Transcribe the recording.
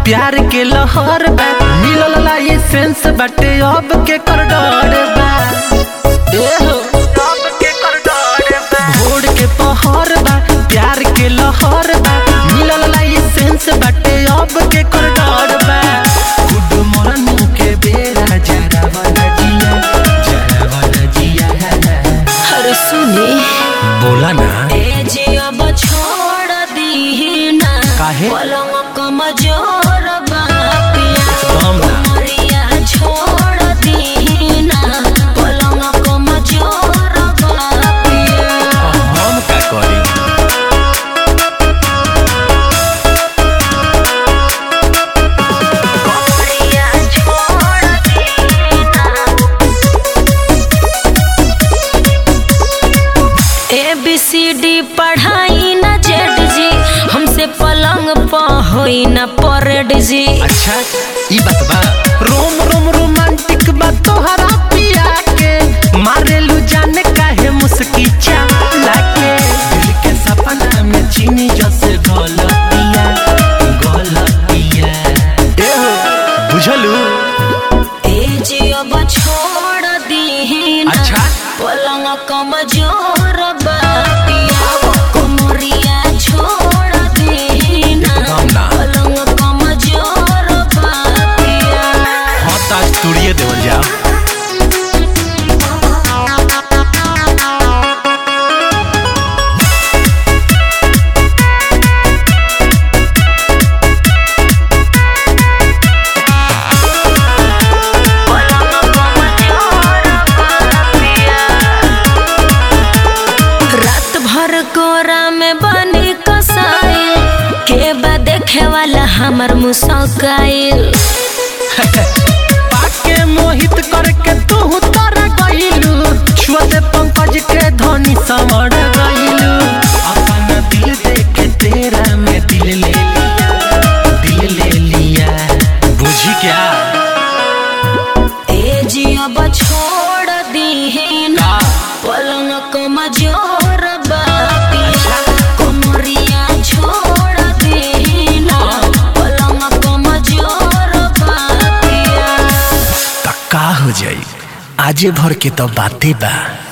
प्यार के लहर बा मिलल लाइसेंस बाटे अब के कर डर बा ए हो अब के कर डर बा भोर के पहर बा प्यार के लहर बा मिलल लाइसेंस बाटे अब के कर डर बा गुड मॉर्निंग के बेरा जरा वाला जिया जरा वाला जिया अरे सुनी बोला ना ए जे अब छोड़ दी ना काहे? पलंग कमजोर बा पिया कम ना कमरिया छोड़ दी ना पलंग कमजोर बा पिया हम का करी कमरिया छोड़ दी ना ए बी सी डी पढ़ाई ना जेड जी हमसे पलंग प होई ना परेड जी अच्छा ई बात बा रोम रोम रोमांटिक बा तोहरा पिया के मारेलू जाने काहे मुस्की चाला के दिल के सपना में चीनी जैसे गलतिया गलतिया ए हो बुझलू ए जी अब छोड़ दी ना अच्छा। पलंग कमजोर बा पिया कमरिया छोड़ दी ना एकदम ना। पलंग कमजोर बा पिया हाँ ताज तुड़िए देवल जा रात भर कोरा में बनी कसाई के बा देखे वाला हमर मुसकाइल पाके मोहित करके तू तारा गइलू छुअते पंकज के धनी समर गइलू अपना दिल देके तेरा में दिल ले लिया दिल ले लिया बुझी क्या ए जी अब छोड़ दी ना का पलंग कमजोर बा पिया कमरिया छोड़ दी ना पलंग कमजोर बा पिया तक्का हो जाई आजे भर के तो बातें बा